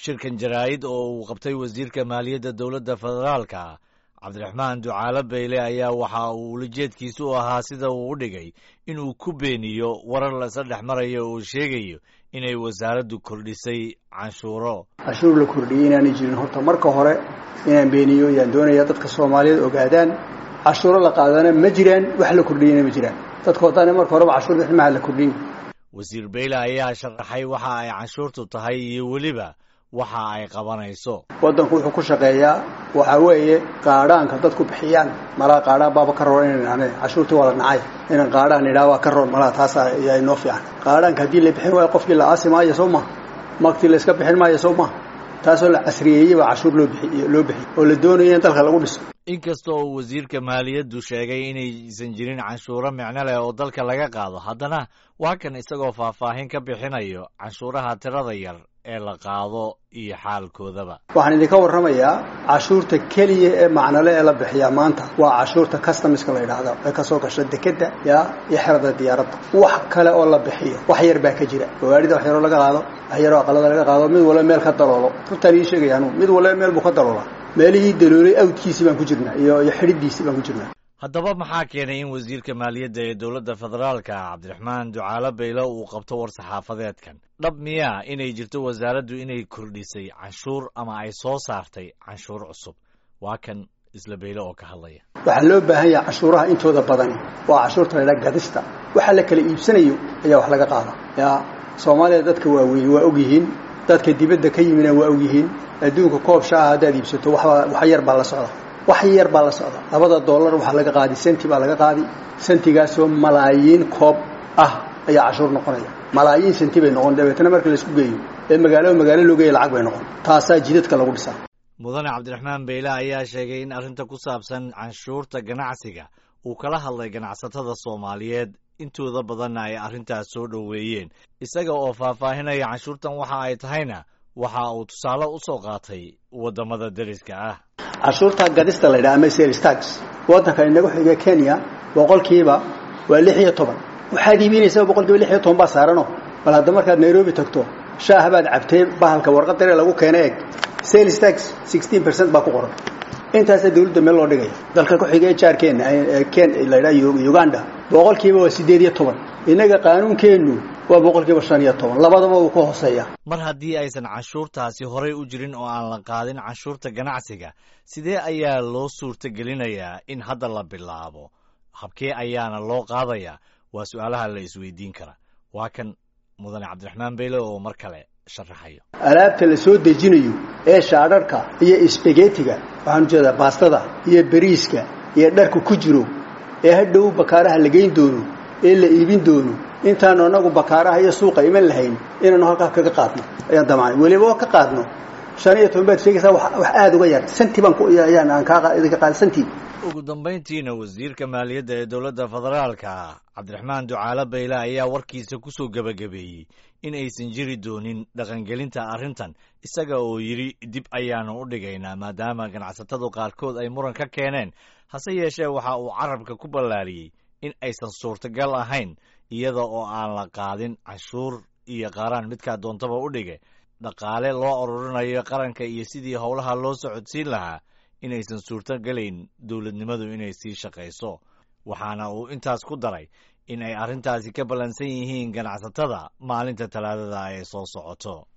shirkan jaraa'id oo uu qabtay wasiirka maaliyadda dowladda federaalka cabdiraxmaan ducaalo beyle ayaa waxa uu ulajeedkiisu u ahaa sida uu u dhigay inuu ku beeniyo warar lasa dhex marayo oo sheegayo inay wasaaraddu kordhisay canshuuro canshuur la kordhiyey inaanay jirin horta marka hore inaan beeniyo yaan doonaya dadka soomaaliyeed ogaadaan cashuuro la qaadana ma jiraan wax la kordhiyana ma jiraan dadka haddaana marka horeba cashuur bixin maha la kordhin wasiir beyle ayaa sharaxay waxa ay canshuurtu tahay iyo weliba waxa ay qabanayso waddanku wuxuu ku shaqeeyaa waxaa weeye qaadhaanka dadku bixiyaan malaa qaadhaan baaba ka roon inan cashuurtii waa la nacay inaan qaadhaan idhaa waa ka roon malaa taasa ayaa inoo fiican qaadhaanka haddii la bixin waayo qofkii la aasi maayo soo maha magtii la iska bixin maayo soo maha taasoo la casriyeeyey baa cashuur loo bixiy loo bixiyey oo la doonayo in dalka lagu dhiso inkasta oo wasiirka maaliyaddu sheegay inaysan jirin canshuuro micno leh oo dalka laga qaado haddana waa kan isagoo faahfaahin ka bixinayo canshuuraha tirada yar ee la qaado iyo xaalkoodaba waxaan idinka warramayaa cashuurta keliya ee macnole ee la bixiyaa maanta waa cashuurta customiska la yidhaahdo ee kasoo gasha dekedda yaa iyo xerada diyaaradda wax kale oo la bixiyo wax yar baa ka jira gawaarida wax yaroo laga qaado wax yaroo aqalada laga qaado mid walba meel ka daloolo runtaan ii sheegaya anugu mid walba meel buu ka daloolaa meelihii daloolay awdkiisii baan ku jirnaa iyo iyo xidhidiisii baan ku jirnaa haddaba maxaa keenay in wasiirka maaliyadda ee dowladda federaalka cabdiraxmaan ducaalo beyle uu qabto war saxaafadeedkan dhab miyaa inay jirto wasaaraddu inay kordhisay canshuur ama ay soo saartay canshuur cusub waa kan isla beyle oo ka hadlaya waxaa loo baahan yahay canshuuraha intooda badani waa cashuurta la ydhaha gadista waxa la kala iibsanayo ayaa wax laga qaada yaa soomaaliya dadka waaweyn waa ogyihiin dadka dibadda ka yimina waa ogyihiin adduunka koob shaaha haddaad iibsato waxbaa wax yar baa la socda wax yar baa la socda labada dollar waxaa laga qaadi senti baa laga qaadi sentigaasoo malaayiin koob ah ayaa cashuur noqonaya malaayiin senti bay noqon dabeetana marka laisku geeyo ee magaalo magaalo loo geeya lacag bay noqon taasaa jidadka lagu dhisaa mudane cabdiraxmaan beyle ayaa sheegay in arrinta ku saabsan canshuurta ganacsiga uu kala hadlay ganacsatada soomaaliyeed intooda badanna ay arrintaas soo dhoweeyeen isaga oo faahfaahinaya canshuurtan waxa ay tahayna waxa uu tusaale u soo qaatay waddamada deriska ah cashuurta gadista la ydhaha ama sales tax waddanka inagu xiga kenya boqolkiiba waa lix iyo toban waxaad iibinaysaa boqolkiiba lix iyo toban baa saarano bal hadda markaad nairobi tagto shaaha baad cabtay bahalka warqad dare lagu keena eeg sales tax sixteen percent baa ku qoran intaasaa dawladda meel loo dhigaya dalka ku xiga jaarkeena ken la ydhaha uganda boqolkiiba waa siddeed iyo toban innaga qaanuunkeennu waa boqolkiiba shan iyo toban labadaba uu ka hooseeya mar haddii aysan canshuurtaasi horay u jirin oo aan la qaadin canshuurta ganacsiga sidee ayaa loo suurtagelinayaa in hadda la bilaabo habkee ayaana loo qaadayaa waa su-aalaha la isweydiin kara waa kan mudane cabdiraxmaan beyle oo mar kale sharaxayo alaabta la soo dejinayo ee shaadharhka iyo sbagetiga waxaan ujeedaa baastada iyo beriiska iyo dharka ku jiro ee hadhow bakaaraha la geyn doono ee la iibin doono intaanu anagu bakaaraha iyo suuqa iman lahayn inaanu halkaa kaga qaadno ayaan damacnay weliba oo ka qaadno shan iyo toban baad sheegaysaa wax aada uga yar santi baan ayaan aan kaa idinka qaada santi ugu dambayntiina wasiirka maaliyadda ee dowladda federaalka cabdiraxmaan ducaalo beyle ayaa warkiisa ku soo gebagabeeyey in aysan jiri doonin dhaqangelinta arrintan isaga oo yidhi dib ayaanu u dhigaynaa maadaama ganacsatadu qaarkood ay muran ka keeneen hase yeeshee waxa uu carabka ku ballaariyey in aysan suurtagal ahayn iyada oo aan la qaadin canshuur iyo qaaraan midkaa doontaba u dhige dhaqaale loo ururinayo qaranka iyo sidii howlaha loo socodsiin lahaa inaysan suurtogelayn dowladnimadu inay sii shaqayso waxaana uu intaas ku daray in ay arrintaasi ka ballansan yihiin ganacsatada maalinta talaadada ee soo socoto